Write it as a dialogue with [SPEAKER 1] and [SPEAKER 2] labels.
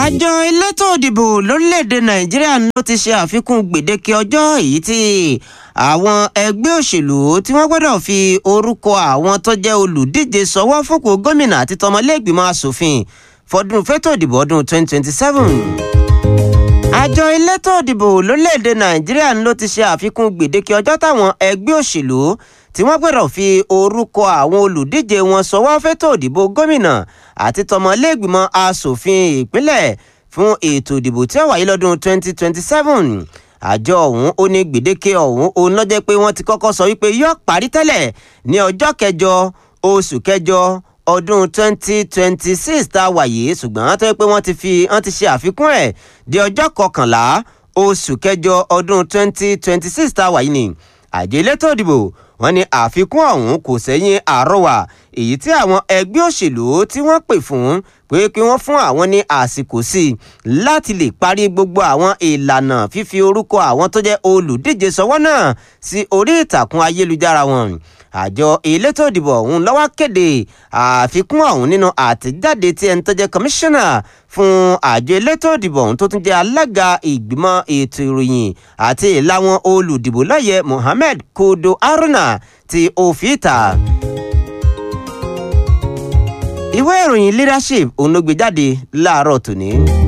[SPEAKER 1] àjọ elétò òdìbò lórílẹ̀‐èdè nàìjíríà ló ti ṣe àfikún gbèdéke ọjọ́ èyí tí àwọn ẹgbẹ́ òṣèlú tí wọ́n gbọ́dọ̀ fi orúkọ àwọn tó jẹ́ olùdíje sọwọ́ fúnpọ̀ gómìnà àti tọmọlẹ́gbìmọ̀ asòfin fọdún fẹ́tò ìdìbò ọdún 2027 àjọ elétò òdìbò lórílẹ̀‐èdè nàìjíríà ló ti ṣe àfikún gbèdéke ọjọ́ táwọn ẹgbẹ́ òṣèlú tí wọ́n gbọ́dọ̀ fi orúkọ àwọn olùdíje wọn sọwọ́ fẹ́tò ìdìbò gómìnà àti tọmọlẹ́gbìmọ̀ asòfin ìpínlẹ̀ fún ètò ìdìbò tí ó wáyé lọ́dún 2027 àjọ ọ̀hún ó ní gbèdéke ọ̀hún òun lọ́jọ́ pé wọ́n ti kọ́kọ́ sọ wípé yóò parí tẹ́lẹ̀ ní ọjọ́ kẹjọ oṣù kẹjọ ọdún 2026 tá a wà yìí ṣùgbọ́n tó yẹ pé wọ́n ti fi wọ́n ti ṣe àfikún ẹ̀ di ọjọ́ kọkànlá oṣù kẹjọ ọdún 2026 tá a wà yìí ni àjọ elétò ìdìbò wọ́n ní àfikún ọ̀hún kò sẹ́yìn àrọwà èyí tí àwọn ẹgbẹ́ òṣèlú tí wọ́n pè fún pé kí wọ́n fún àwọn ní àsìkò sí i láti lè parí gbogbo àwọn ìlànà fífi orúkọ àwọn tó jẹ́ olùdíje sọwọ́ náà sí orí ìtàkùn ayélujára wọn àjọ elétò ìdìbò ọ̀hún lọ́wọ́ kéde àfikún ọ̀hún nínú àtẹ̀jáde tí ẹni tó jẹ́ kọmíṣánná fún àjọ elétò ìdìbò ọ̀hún tó tún jẹ́ alága ìgbìmọ̀ ètò ìròyìn àti ìlàwọn olùdìbò lọ́yẹ Mohammed Kodo Haruna ti òfìta ìwé ìròyìn leadership òun ló gbé jáde láàárọ̀ tòní.